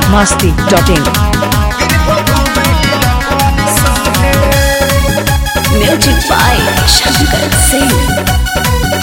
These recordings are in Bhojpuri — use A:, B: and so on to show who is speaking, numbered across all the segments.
A: masti.in.
B: Music by Shankar Singh.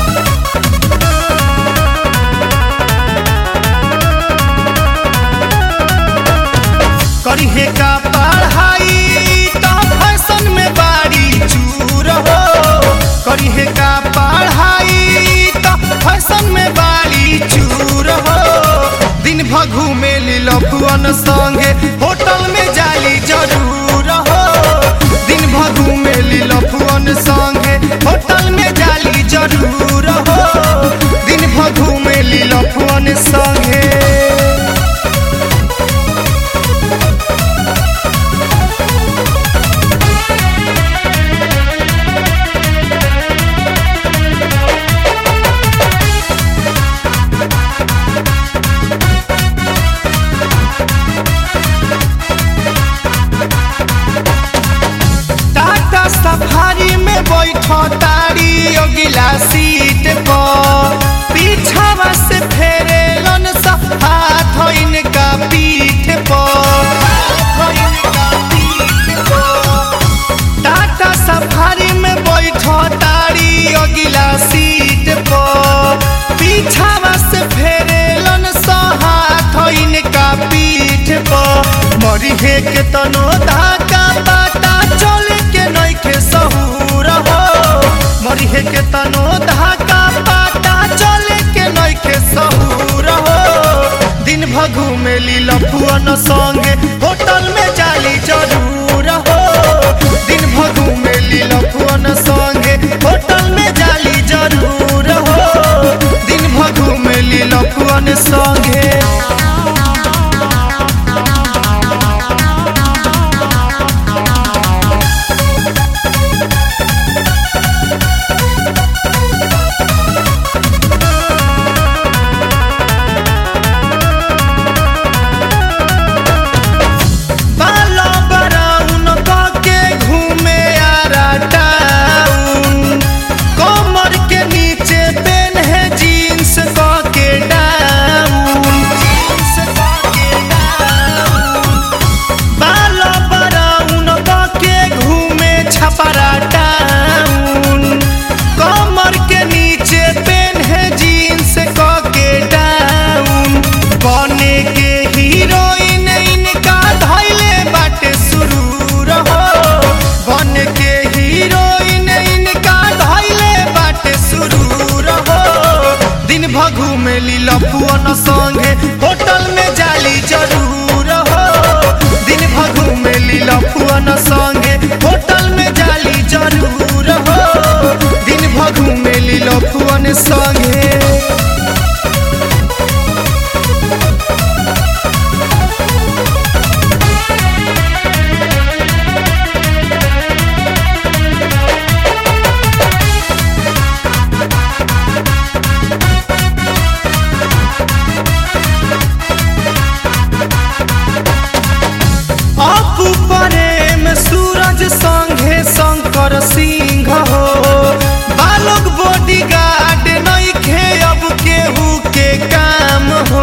C: करिहे का पढ़ाई तो फैशन में बाड़ी चूर हो करिहे का पढ़ाई तो फैशन में बाड़ी चूर हो दिन भर घूमे लफुअन संगे होटल में जाली जरूर हो दिन भर घूमे लफुअन संगे होटल में जाली जरूर हो दिन भर घूमे लफुअन संगे टाटा सफारी में बैठो तारी अगिला सीट पर पीछावा से फेरे लन सा हाथ इनका पीठ पर टाटा सफारी में बैठो तारी अगिला सीट पर पीछावा से फेरे लन सा हाथ इनका पीठ पर मरी हे के तनो धाका बाटा चल के नइखे सहूर हो मरी हे के तनो धाका बाटा चल के नइखे सहूर हो दिन भर घूमे लफुअन संगे होटल में जाली जरूर हो दिन भर घूमे लफुअन संगे होटल में जाली जरूर हो दिन भर घूमे लफुअन संगे बालो बराउन के घूमे आरा टाउन कमर के नीचे पेन है जीन्स के डाउन बालो बराउन के घूमे छपरा टाउन कमर के नीचे पेन है जीन्स के डाउन बने के हीरोइन इनका धैले बाटे सुरूर हो बन के हीरोइन इनका धैले बाटे सुरूर हो दिन भर घूमे लफुअन संगे होटल में जाली जरूर हो दिन भर घूमे लफुअन संगे होटल में जाली जरूर हो दिन भर घूमे लफुअन संगे अपू प्रेम सूरज संघे शंकर सिंह हो बालक बॉडी गार्ड नइखे अब केहू के काम हो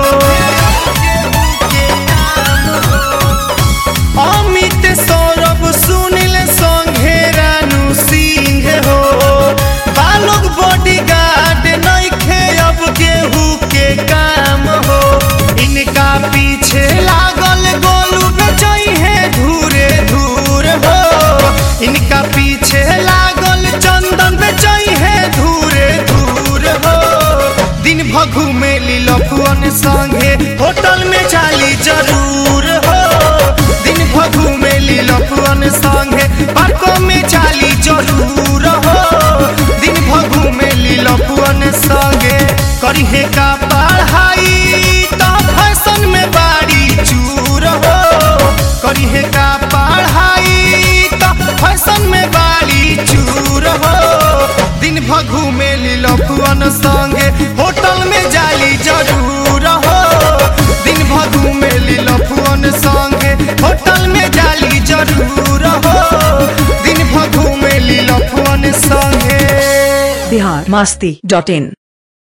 C: अमित सौरभ सुनील संघे रानू सिंह हो बालक बॉडी गार्ड नइखे अब केहू के काम हो इनका पीछे लागल गोलू बेचई है धूरे धूर हो इनका पीछे लागल चंदन बेचई है धूरे धूर हो दिन भर घूमे लफुअन संगे होटल में जाली जरूर हो दिन भर घूमे लफुअन संगे पार्कों में जाली जरूर हो दिन भर घूमे लफुअन संगे करिहे का पढ़ाई तो फैशन में बाड़ी चूर हो करिहे का पढ़ाई तो फैशन में बाड़ी चूर हो दिन भर घूमे लफुअन संगे होटल में जाली जरूर हो दिन भर घूमे लफुअन संगे होटल में जाली जरूर हो दिन भर घूमे लफुअन संगे
A: बिहार मस्ती डॉट इन